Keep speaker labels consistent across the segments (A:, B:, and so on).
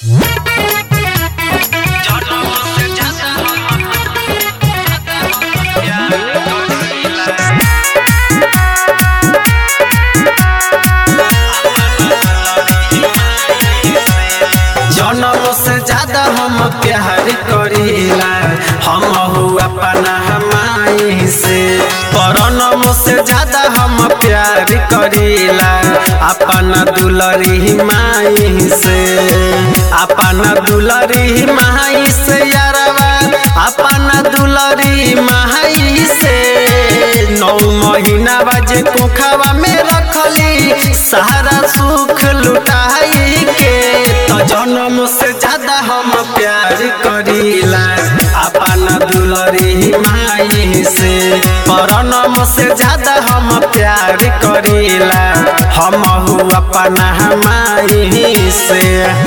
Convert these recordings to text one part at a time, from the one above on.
A: जनम से ज्यादा हम प्यार करीला हम अपना हमाई से परनम से ज्यादा हम प्यार करीला अपना दुलरी माई से अपना दुलरी माई से यारवा अपना दुलरी माई से नौ महीना बाजे कोखवा में रखली सारा सुख लुटाई के तो जन्म से ज्यादा हम प्यार करीला अपना दुलरी माई से परनम से ज्यादा हम प्यार करीला हम अपना माई से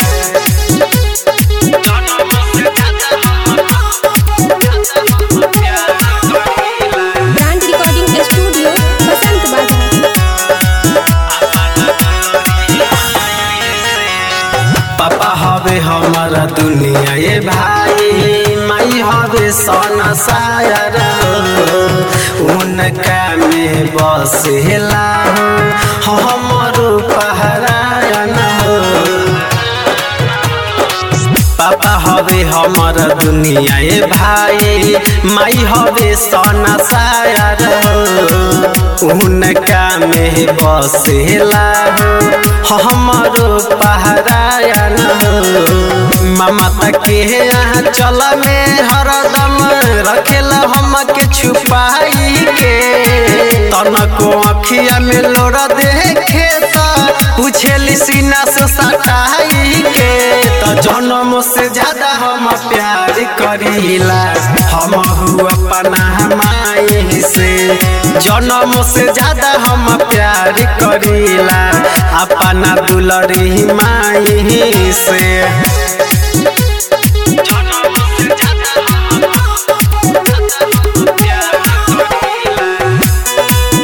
A: जन्म से ज्यादा हम प्यार करीला
B: ब्रांड रिकॉर्डिंग स्टूडियो बसंत बाजार
A: पापा हवे हमारा दुनिया ये भाई माई हवे सोना सायर उनका में बसेला हो हमारो पहरायन हो पापा हवे हमर दुनिया ए भाई माई हवे सोना सायर हो उनका में बसेला हो हमरो पहरायन हो ममता के यहाँ चल में हरदम रखेला हमके छुपाई के तनको अखिया में लोरा देखे त पूछेली सीना से सटाई के तो जन्म से ज्यादा हम प्यार करीला हम अपना माई से जन्म से ज्यादा हम प्यार करीला अपना दुलरी माई से जन्म से ज्यादा हम प्यार करीला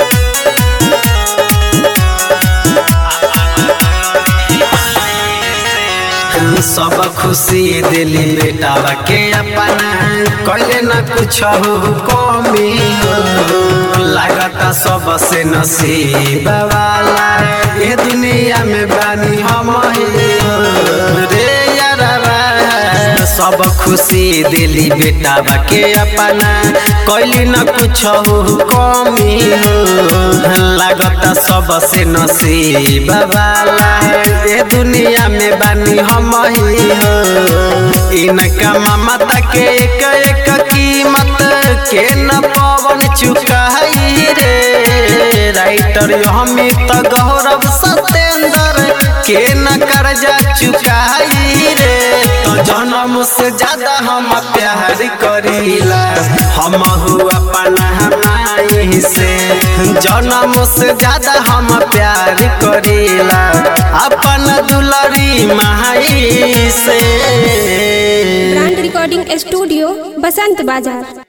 A: सब खुशी दिली बेटावा के अपना कले न कुछ कमी हो लागता सबसे नसीब वाला ये दुनिया में बानी हम ही हो रे यारवा सब खुशी दिली बेटावा के अपना कैली न कुछ कमी हो लागता सबसे नसीब वाला ये दुनिया में बानी हम ही हो इनका ममता के एक एक कीमत के न पवन चुकाई रे राइटर अमित गौरव सत्येंद्र के न कर्जा चुकाई रे तो जन्म से ज्यादा हम प्यार करीला हम अपना माई से जन्म से ज्यादा हम प्यार करीला अपना दुलरी माई से
B: ब्रांड रिकॉर्डिंग स्टूडियो बसंत बाजार